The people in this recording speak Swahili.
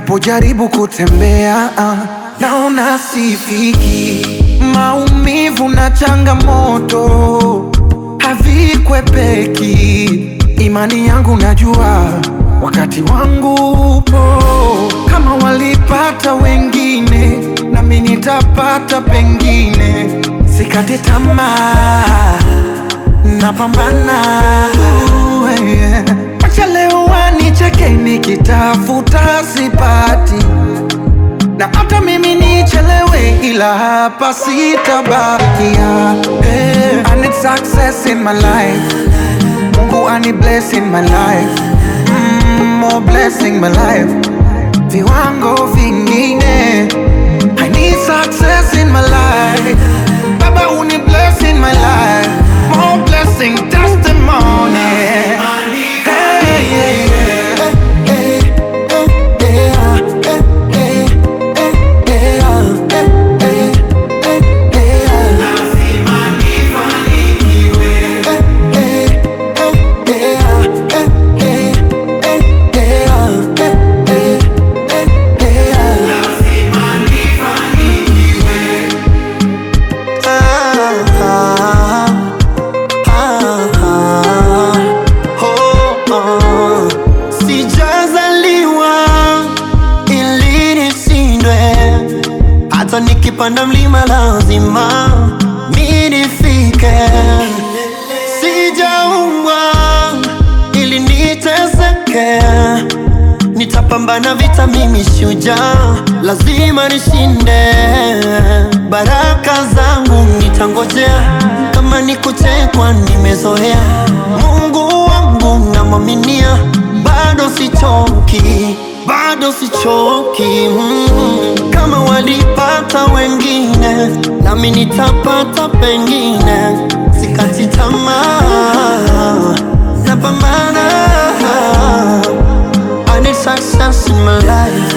Ninapojaribu kutembea ah, naona sifiki. Maumivu na changamoto havikwepeki. Imani yangu najua wakati wangu upo. Kama walipata wengine, nami nitapata pengine. Sikate tamaa, napambana. Uh, yeah. Wacha leo wanicheke nikitafuta sipati, na hata mimi nichelewe, ila hapa sitabakia. Hey, I need success in my life. Mungu ani bless in my life. Mm, more blessing my life. Viwango vingine. I need success in my life. Baba uni bless in my life. More blessing testimony. Hey, yeah, yeah. Sijazaliwa ili nishindwe, hata nikipanda mlima lazima mi nifike. Sijaumbwa ili niteseke, nitapambana vita, mimi shujaa, lazima nishinde. Baraka zangu nitangojea, kama ni kuchekwa nimezoea. Mungu wangu namwaminia, bado sichoki, bado sichoki. Mm. Kama walipata wengine, nami nitapata pengine. Sikati tamaa, napambana. I need success in my life.